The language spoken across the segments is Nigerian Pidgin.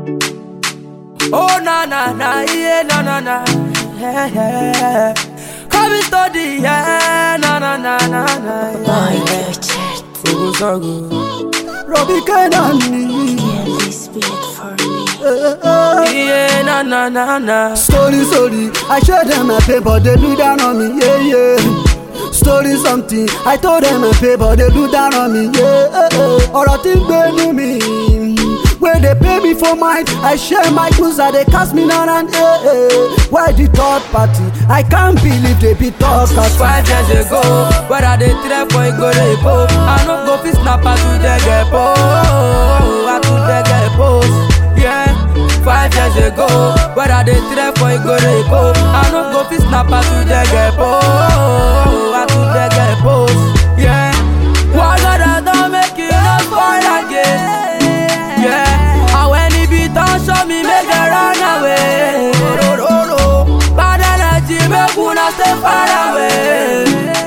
Oh na na na yeah na na na yeah yeah. Come study yeah na na na na na. Boy, Richard, Sogo sogo. Robbie Kenani. yeah, this beat for me. Yeah na na na na. Story, story, I showed them my paper, they do down on me, yeah, yeah. Story something, I told them my paper, they do down on me, yeah. Ọ̀rọ̀ tí ń gbénu mi, wey dey pay me for mine, I share my goods, I dey cast me down and yeah, yeah. Why the third party? I can't believe they be talk as Five years ago, where I dey trap for Igorebo, I no go fit snap at to the gepo, at to the gepos, yeah. Five years ago, where I dey trap for Igorebo, I no go fit snap at to the gepo, at to the gepos, yeah. What God has done make it not spoil again, yeah. And when it be done, show me make it run away. Bad energy make una stay far away.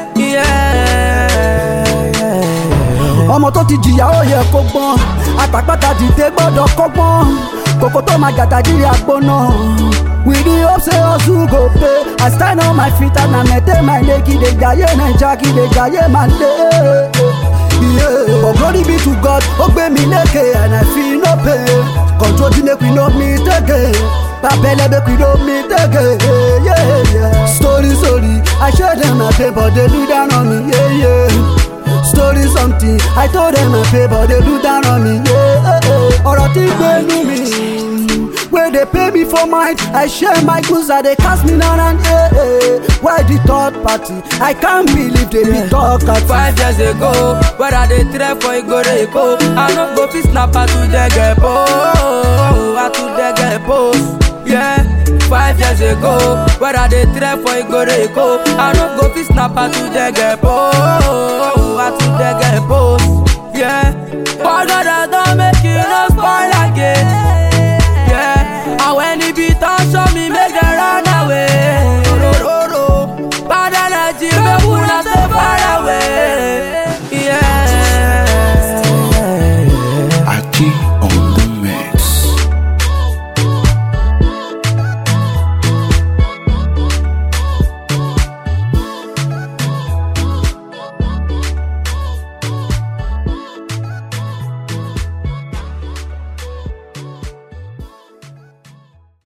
Yeah. ọmọ tó ti jìyà ó yẹ kó gbọ́n àtàpàtà dìde gbọ́dọ̀ kọ́gbọ́n kòkó tó máa gàdá jírí àgbọ̀nà. we dey hope say hustle go pay i stand on my feet and i maintain my leg kí lè jayé naija kí lè jayé máa lé. Yeah. But glory be to God, ó gbé mi lékè and I feel no pain. Control the make we no meet again. Babele make we no meet again. Yeah, yeah. Story, story, I show them my paper, they do down on me. Yeah, yeah. Story something, I told them my paper, they do down on me. Yeah, ọ̀rọ̀ tí gbénu mi. Wey dey pay me for mine, I share my goods, I dey cast me down and yeah, yeah. Why the third party? I can't believe they be talk at Five years ago, where I dey trap for Igorebo, I no go fit snap at to the gepo, at to the gepos, yeah. Five years ago, where I dey trap for Igorebo, I no go fit snap at to the gepo, at to the gepos,